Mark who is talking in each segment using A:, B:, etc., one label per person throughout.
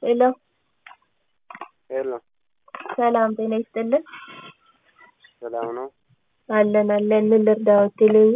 A: ሄሎ
B: ሄሎ
A: ሰላም ጤና ይስጥልን።
B: ሰላም ነው?
A: አለን አለን። ምን ልርዳዎት? ቴሌቪ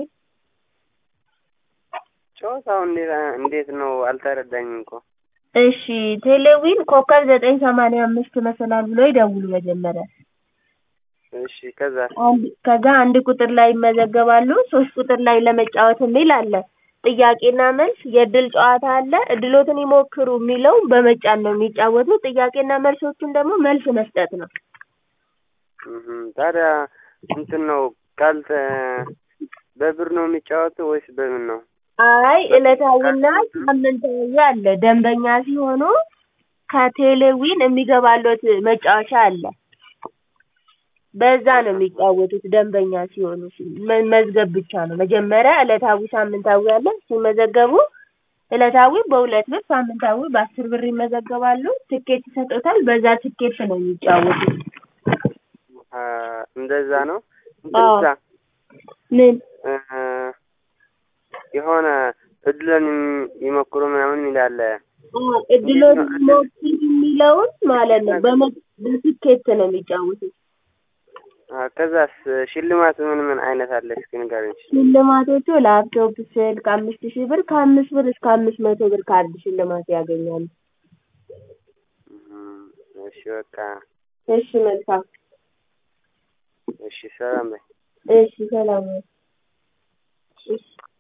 B: ጨዋታው እንዴት እንዴት ነው? አልተረዳኝም እኮ።
A: እሺ ቴሌዊን ኮከብ ዘጠኝ ሰማንያ አምስት መሰላል ብሎ ይደውሉ መጀመሪያ።
B: እሺ ከዛ
A: አንድ ከዛ አንድ ቁጥር ላይ ይመዘገባሉ። ሶስት ቁጥር ላይ ለመጫወት የሚል አለ። ጥያቄና መልስ የእድል ጨዋታ አለ። እድሎትን ይሞክሩ የሚለው በመጫን ነው የሚጫወቱት። ጥያቄና መልሶቹን ደግሞ መልስ መስጠት ነው።
B: እህ ታዲያ እንትን ነው ካልተ በብር ነው የሚጫወተው ወይስ በምን ነው?
A: አይ ዕለታዊና ሳምንታዊ አለ። ደንበኛ ሲሆኑ ከቴሌዊን የሚገባሎት መጫወቻ አለ። በዛ ነው የሚጫወቱት ደንበኛ ሲሆኑ መ- መዝገብ ብቻ ነው። መጀመሪያ ዕለታዊ፣ ሳምንታዊ አለ። ሲመዘገቡ ዕለታዊ በሁለት ብር፣ ሳምንታዊ በአስር ብር ይመዘገባሉ። ትኬት ይሰጡታል። በዛ ትኬት ነው የሚጫወቱት።
B: አ እንደዛ ነው።
A: አዎ።
B: እንትንሳ
A: ምን
B: እ የሆነ እድልን ይሞክሩ ምናምን ይላል።
A: እድሎት ሞክሩ የሚለውን ማለት ነው በመ- በትኬት ነው የሚጫወቱት።
B: አ ከዛስ ሽልማት ምን ምን አይነት አለ? እስኪ ንገረኝ።
A: ሽልማቶቹ ላፕቶፕ፣ ስልክ አምስት ሺህ ብር ከአምስት ብር እስከ አምስት መቶ ብር ካርድ ሽልማት ያገኛሉ።
B: እም፣ እሺ በቃ
A: እሺ መልካም።
B: እሺ ሰላም በይ።
A: እሺ ሰላም። እሺ